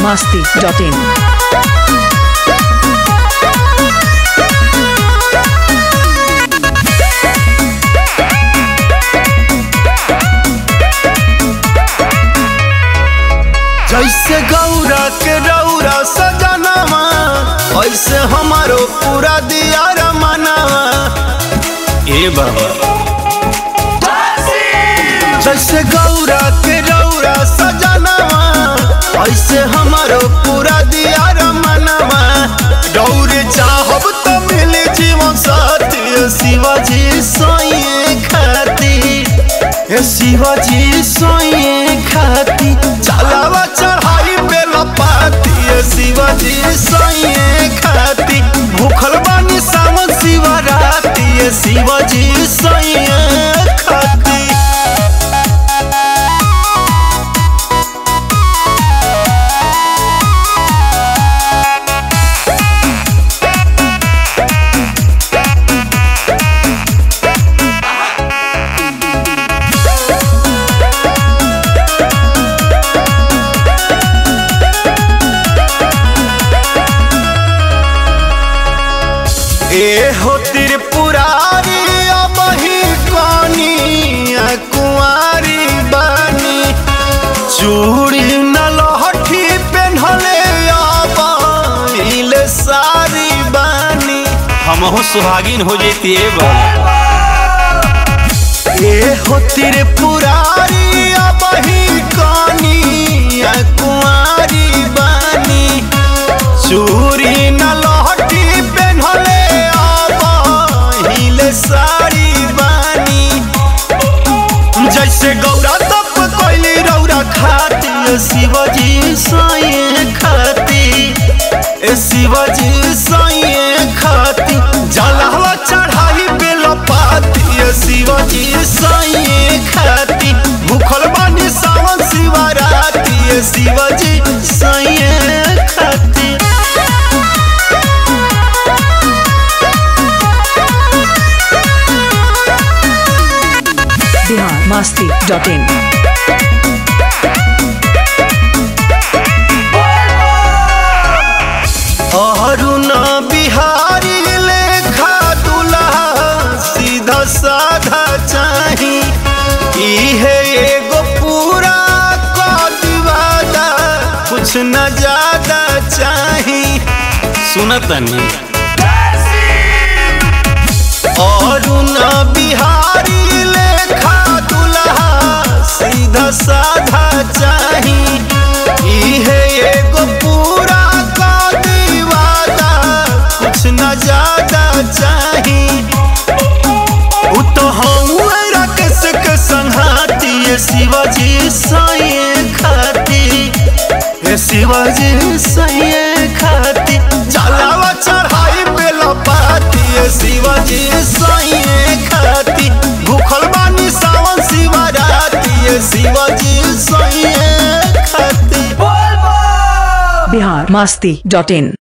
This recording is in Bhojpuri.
masti.in. जैसे गौरा के रौरा सजनवा ऐसे हमारो पूरा दिया रमनवा ए बाबा जैसे गौरा के रौरा सजनवा ऐसे हमारो पूरा दिया रमनवा गौरे चाहब तो मिले जीवन साथी शिवाजी सोइए खाती ए शिवाजी सोइए खाती चलावा चढ़ाई पे लपाती ए शिवाजी सोइए खाती भूखल बानी सावन शिवराती ए शिवाजी सोइए खाती ए हो त्रिपुरारी अब ही कनी कुंवारी बानी चूड़ी न लहठी पेन्हले अब इले सारी बानी हमहु सुहागिन हो जेती बा ए हो त्रिपुरारी अब ही कनी कुंवारी बानी चूड़ी न लहठी पेन्हले अब हिले साड़ी बानी जैसे गौरा तप कोइली रौरा खाती ए शिवजी साइए खाती ए शिवजी साइए खाती जलहवा चढ़ाई पे लपाती ए शिवजी साइए खाती भूखल बानी सावन शिवराती ए शिवजी साइए खाती Bihar masti.in. अरुण बिहारी लेखा दुल्हा सीधा साधा चाही इहे एगो पूरा कदिवादा कुछ न ज्यादा चाही सुनतनी अरुण बिहारी लेखा दुल्हा सीधा साधा चाही इहे एगो पूरा कदिवादा कुछ न ज्यादा चाही उ तो हऊँ राकेश के संघाती ये शिवाजी साइए खाती ये शिवाजी साइए खाती जलावा चढ़ाई पे लपाती ये शिवाजी साइए खाती भूखल बानी सावन शिवराती ये शिवाजी साइए खाती Bihar masti.in.